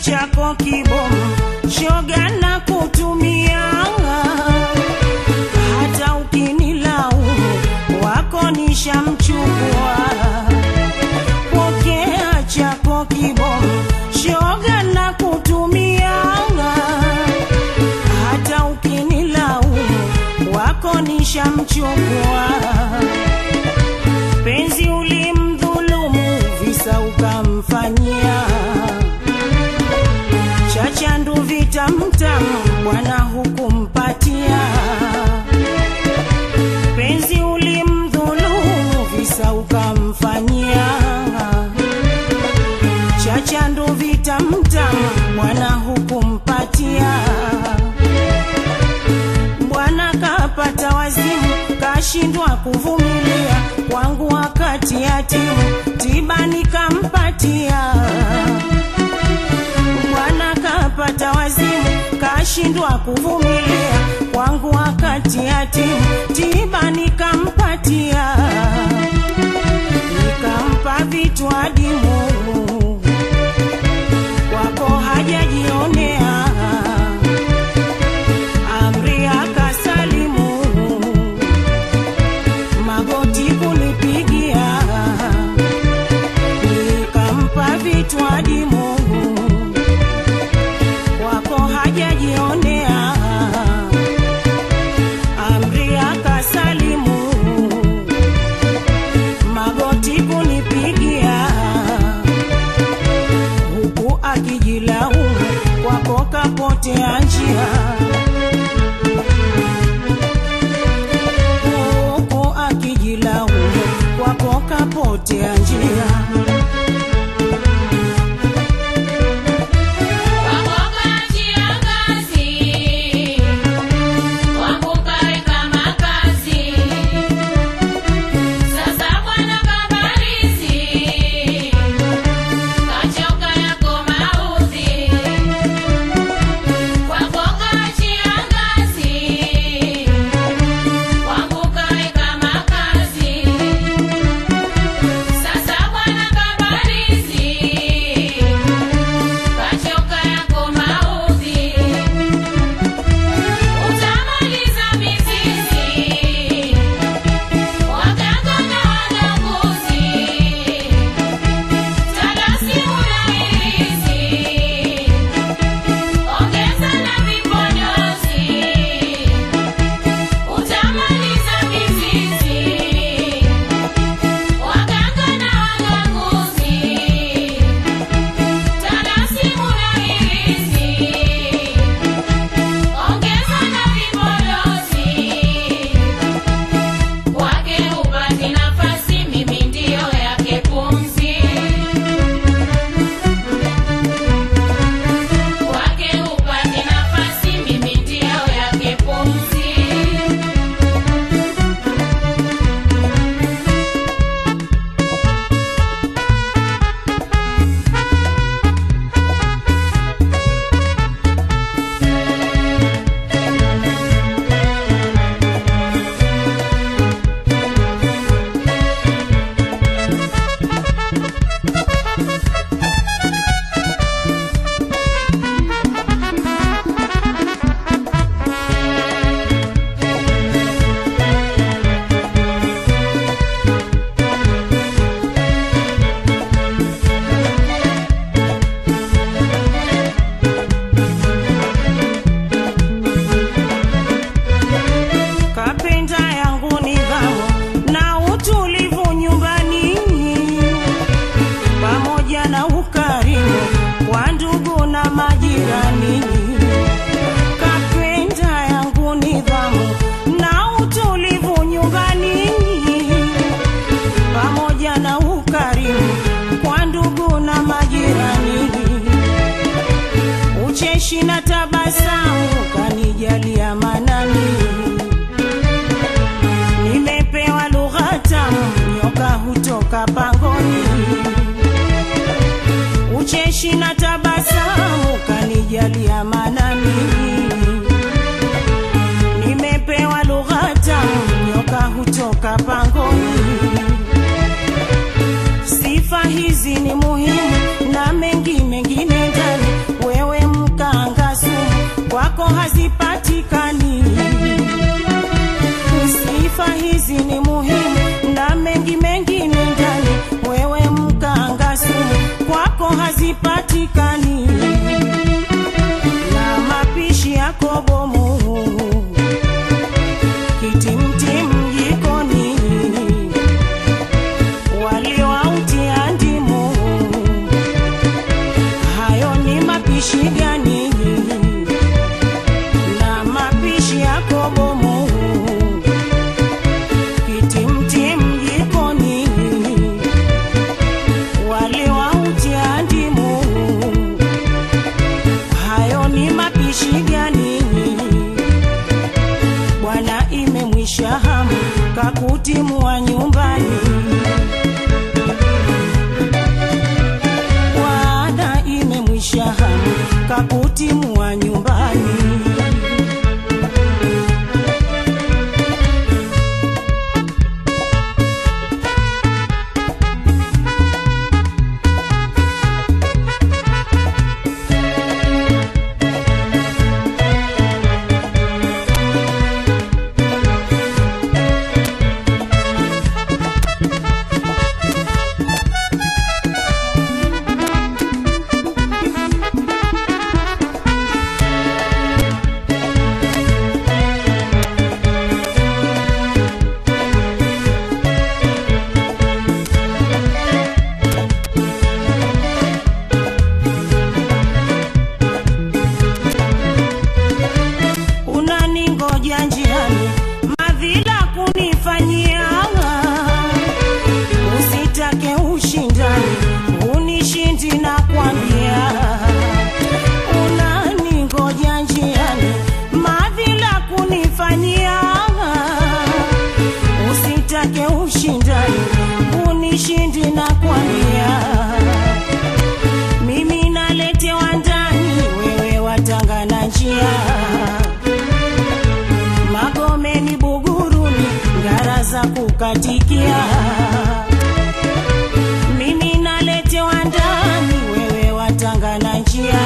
chako kibomu, shoga na kutumia, hata ukinilaumu wako nishamchukua. Pokea chako kibomu, shoga na kutumia, hata ukinilaumu wako nishamchukua. Penzi ulimdhulumu, visa ukamfanyia chachandu vitamtamu, bwana hukumpatia. Penzi ulimdhulumu, visa ukamfanyia chachandu vitamtamu, bwana hukumpatia. Bwana kapata wazimu, kashindwa kuvumilia kwangu wakati yatimu, tiba nikampatia. Bwana kapata wazimu, kashindwa kuvumilia kwangu wakati yatimu, tiba nikampatia, nikampa vitu adimu kwako hajajionea amri akasalimu, magoti kunipigia, nikampa vitu adimu, wako hajajionea, amri akasalimu, magoti kunipigia, huku akijilaumu, kwako kapotea njia huku akijilaumu kwako kapotea njia. Wakoka njia ngazi, wakukaweka makazi. Sasa bwana kabarizi, kachoka yako maudhi. Wakoka njia ngazi, wakukaweka makazi. Sasa bwana kabarizi, kachoka yako maudhi, utamaliza mizizi, waganga na waganguzi, talasi unairizi, ongeza na vipodozi, utamaliza mizizi, waganga na waganguzi Talasi unahirizi, ongeza na vibolozi, kwake hupati nafasi, mimi ndiyo yake pumzi. Kwake hupati nafasi, mimi ndiyo yake pumzi. Kapenda yangu nidhamu na utulivu nyumbani, pamoja na ukarimu wa ndugu na majirani. Kapenda yangu nidhamu na utulivu nyumbani, pamoja na ukarimu kwa ndugu na majirani ucheshi na tabasamu kanijalia manani, nimepewa lugha tamu, nyoka hutoka pangoni. Ucheshi na tabasamu kanijalia manani, nimepewa lugha tamu, nyoka hutoka pangoni. Sifa hizi ni muhimu na mengi mengine ndani hapatikani na mapishi yako bomu kitimtim jikoni waliwautia ndimu hayo ni mapishi gani na mapishi yako bomu kitimtim jikoni waliwautia ndimu hayo ni mapishi gani bwana imemwisha hamu kakutimua nyumbani bwana imemwisha hamu kakutimua nyumbani unaningoja njiani madhila kunifanyia usitake ushindani unishindi na kwambia unaningoja njiani madhila kunifanyia usitake ushindani unishindi na kwambia mimi naletewa ndani wewe watangana njia magomeni buguruni ngara za kukatikia mimi naletewa ndani wewe watangana njia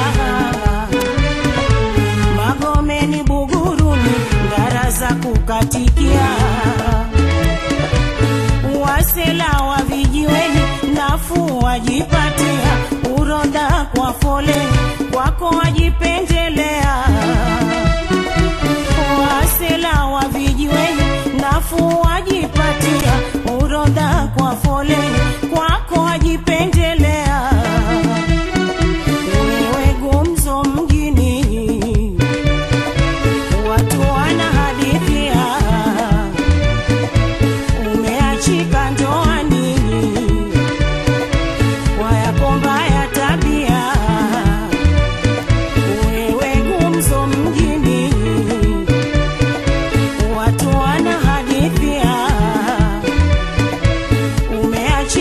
magomeni buguruni ngara za kukatikia wasela wa vijiweni nafuu wajipatia uroda kwa foleni kwako wajipendelea wasela wa vijiweni nafuu wajipatia urodha kwa foleni kwako wajipendelea wewe gumzo mjini watu wanahadithia umeachika ndoani kwa yako mbaya tabia wewe gumzo mjini watu wanahadithia umeachika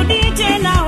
haendi tena